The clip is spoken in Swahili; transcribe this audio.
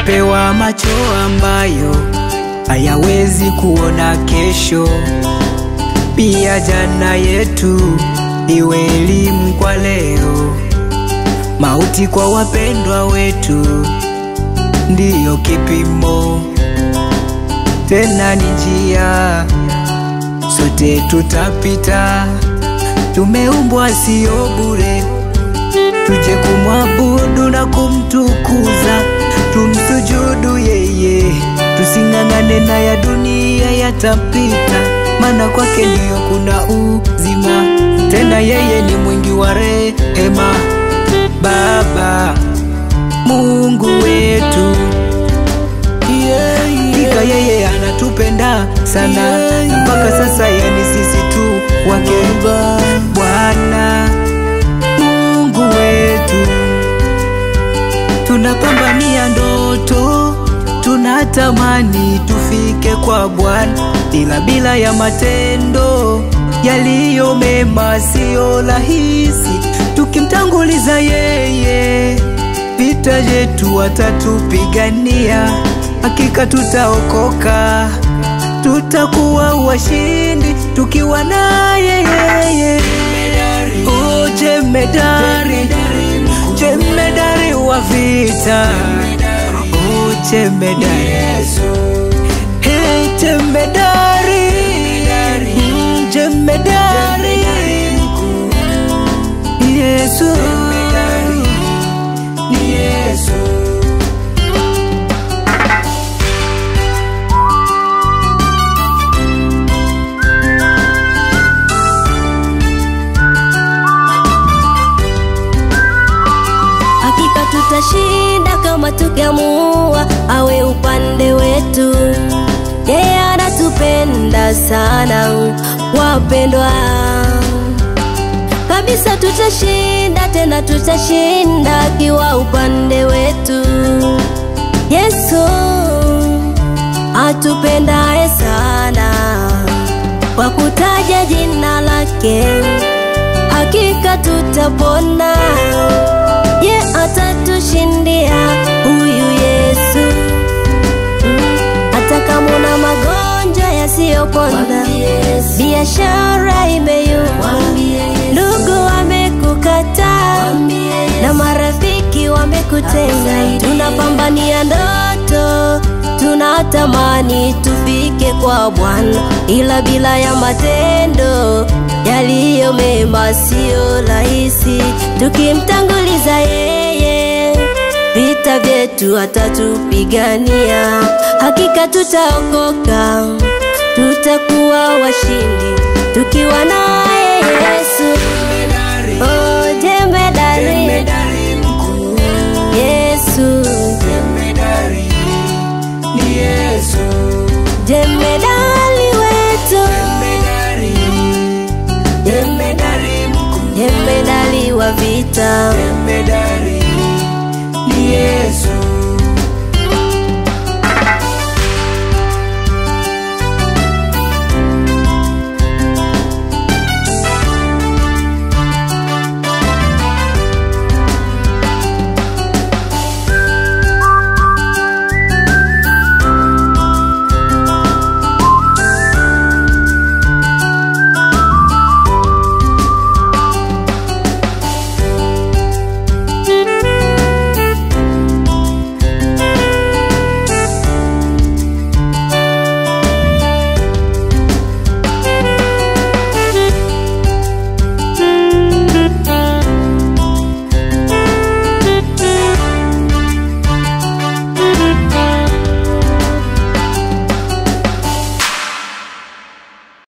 tumepewa macho ambayo hayawezi kuona kesho, pia jana yetu iwe elimu kwa leo. Mauti kwa wapendwa wetu ndiyo kipimo, tena ni njia, sote tutapita. Tumeumbwa sio bure, tuje kumwabudu na kumtukuza, tumsujudu yeye, tusing'ang'ane na ya dunia yatapita, maana kwake ndiyo kuna uzima, tena yeye ni mwingi wa rehema. Baba Mungu wetu, hakika yeye anatupenda sana, mpaka sasa yani sisi tu wake. Bwana Mungu wetu, tunapambania ndoto, tunatamani tufike kwa Bwana, ila bila ya matendo yaliyo mema siyo rahisi. Tukimtanguliza yeye, vita yetu watatupigania, hakika tutaokoka, tutakuwa washindi tukiwa naye yeye. Oh, jemedari, jemedari wa vita, oh, jemedari, hey, jemedari, mm, jemedari, Yesu, ni Yesu. Hakika tutashinda kama tukiamua awe upande wetu. Yeye anatupenda sana, wapendwa. Kabisa tutashinda, tena tutashinda akiwa upande wetu. Yesu atupendaye sana, kwa kutaja jina lake hakika tutapona. Ye atatushindia huyu Yesu, Mm, hata kama una magonjwa yasiyopona, biashara imeyumba, ndugu wamekukataa na marafiki wamekutenga, tunapambania ndoto, tunatamani tufike kwa Bwana, ila bila ya matendo yaliyo mema siyo rahisi. Tukimtanguliza yeye, vita vyetu atatupigania, hakika tutaokoka, tutakuwa washindi tukiwa naye Yesu. Oh, jemedari Jemedari mkuu, Yesu, jemedari ni Yesu. jemedali wetu, Jemedari, jemedari mkuu, jemedali wa vita, jemedari